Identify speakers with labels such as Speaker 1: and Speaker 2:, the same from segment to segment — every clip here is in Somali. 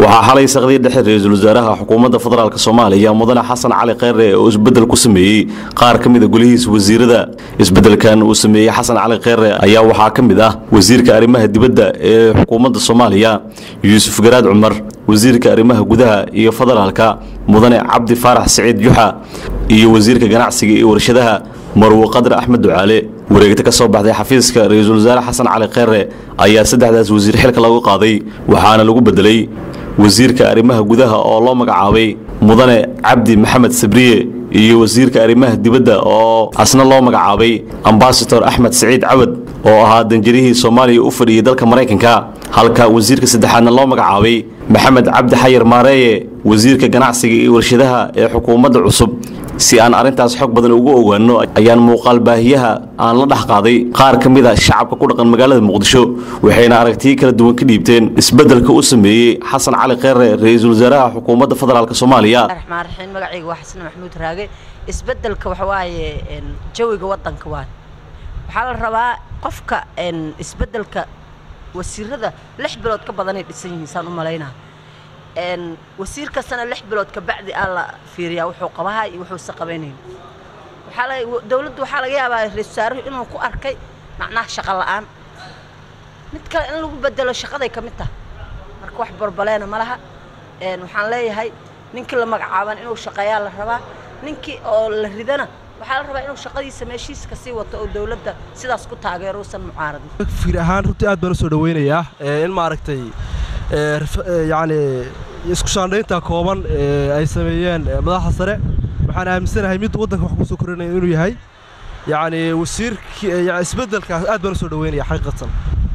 Speaker 1: waxaa xalay saqdii dhexe ra-iisul wasaaraha xukuumadda federaalk soomaaliya mudane xasan cali kheyre oo isbeddel ku sameeyey qaar ka mid a golihiisa wasiirada isbeddelkan uu sameeyey xasan cali kheyre ayaa waxaa ka mid ah wasiirka arrimaha dibadda ee xukuumadda soomaaliya yuusuf garaad cumar wasiirka arrimaha gudaha iyo federaalka mudane cabdi faarax siciid juxa iyo wasiirka ganacsiga iyo warshadaha marwo qadar axmed ducaale wareegta ka soo baxday xafiiska ra-iisul wasaare xasan cali kheyre ayaa saddexdaas wasiir xilka lagu qaaday waxaana lagu bedelay wasiirka arrimaha gudaha oo loo magacaabay mudane cabdi maxamed sabriye iyo wasiirka arrimaha dibadda oo asna loo magacaabay ambasador axmed siciid cawad oo ahaa danjarihii soomaaliya u fadhiyey dalka maraykanka halka wasiirka saddexaadna loo magacaabay maxamed cabdi xayir maareeye wasiirka ganacsiga iyo warshadaha ee xukuumadda cusub si aan arrintaas xog badan ugu ogaano ayaan muuqaal baahiyaha aan la dhex qaaday qaar ka mid a shacabka ku dhaqan magaalada muqdisho waxayna aragtiyo kala duwan ka dhiibteen isbeddelka u sameeyey xasan cali kheyre ra-iisul wasaaraha xukuumadda federaalk soomaaliya
Speaker 2: raxmaan raxiim magacayga waa xasan maxamuud raage isbeddelka waxa waaye jawiga waddanka waa waxaa la rabaa qofka isbeddelka wasiirada lix bilood ka badanay dhisan yihiin saan u malaynaa wasiir kastana lix bilood kabacdi aa la fiiriyaa wuxuu qabaha iyo wuxuusa qabaynayn waxaa la dawladdu waxaa laga yaabaa ra-isul wasaaruhu inuu ku arkay macnaha shaqo la'aan mid kale in lagu bedelo shaqaday ka mid tahay marka wax barbaleena ma laha waxaan leeyahay ninkii la magacaaban inuu shaqeeyaa la rabaa ninkii oo la ridana waxaa la rabaa inuu shaqadiisa meeshiisa ka sii wato oo dawladda sidaas ku taageero usan mucaaradin
Speaker 3: fikir ahaan runtii aad baan u soo dhawaynayaa in maaragtay yacni isku shaandhaynta kooban ay sameeyeen madaxda sare waxaan aaminsanahay mid waddanka wax ku soo korinaya inuu yahay yacni wasiirkii isbeddelkaas aad baan u soo dhawaynaya xaqiiqatan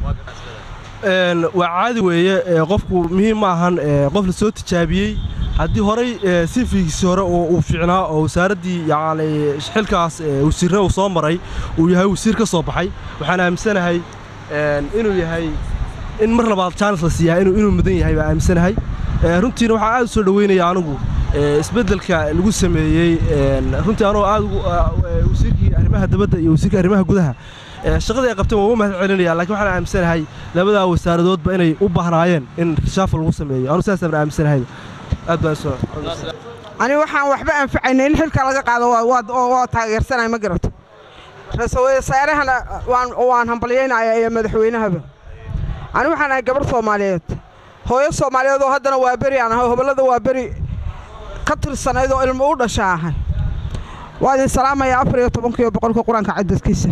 Speaker 3: waa caadi weeye qofku muhiim ma ahan qof la soo tijaabiyey haddii horay sifigiisii hore uu fiicnaa oo wasaaraddii yacni xilkaas wasiirre uu soo maray uu yahay wasiir ka soo baxay waxaan aaminsanahay inuu yahay in mar labaad jaanis la siiyaa inuu mudan yahay baa aaminsanahay runtiina waxaa aad u soo dhawaynaya anigu isbeddelka lagu sameeyey runtii anuu aad wasiirkii arrimaha dabadda iyo wasiirka arrimaha gudaha shaqadii ay qabteen waa uga mahad celinaya lakiin waxaan aaminsanahay labadaa wasaaradoodba inay u baahnaayeen in rishaafo lagu sameeyo anu sidaasaan aaminsanahay aad baan soo
Speaker 4: ani waxaan waxba anfacayna in xilka laga qaado waa taageersanaya ma garato ra-iisul wasaarahana waan hambalyaynaya iyo madaxweynahaba ani waxaan ahay gabar soomaaliyeed hooyo soomaaliyeed oo haddana waa beri aan ahay hobollada waa beri ka tirsanayd oo ilmo u dhasha ahay waa idin salaamayaa afar iyo tobankiiyo boqolka qur-aanka cadadkiisa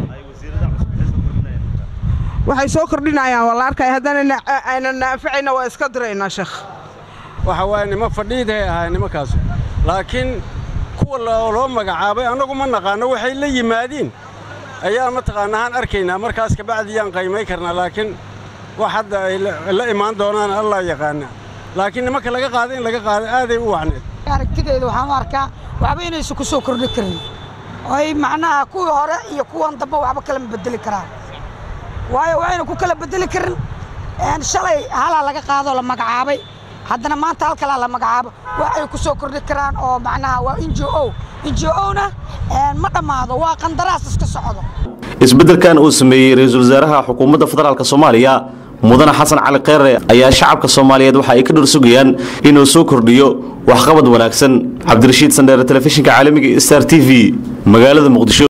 Speaker 4: waxay soo kordhinayaan waa la arkaya haddana aynan anfacayna waa iska diraynaa sheekh
Speaker 5: waxa waaye nimo fadhiidahay ahay nimankaas laakiin kuwa loo magacaabay annagu ma naqaanno waxay la yimaadiin ayaan mataqaanaa aan arkaynaa markaas kabacdi yaan qaymay karnaa laakiin wax hadda ay la imaan doonaan allah yaqaana laakiin nimanka laga qaada in laga qaada aaday u wacneed
Speaker 6: aragtidayda waxaan u arkaa waxba inaysan ku soo kordhi karin oy macnaha kuwii hore iyo kuwan dambe waxba kala ma bedeli karaan waayo waxayna ku kala bedeli karin shalay halaa laga qaadoo la magacaabay haddana maanta hal kalaa la magacaabo wax ay ku soo kordhi karaan oo macnaha waa n j o n j o-na ma dhammaado waa qandaraas iska socdo
Speaker 1: isbeddelkan uu sameeyey ra-iisul wasaaraha xukuumadda federaalk soomaaliya mudane xasan cali kheyre ayaa shacabka soomaaliyeed waxa ay ka dhor sugayaan inuu soo kordhiyo waxqabad wanaagsan cabdirashiid sandheere telefishinka caalamiga star t v magaalada muqdisho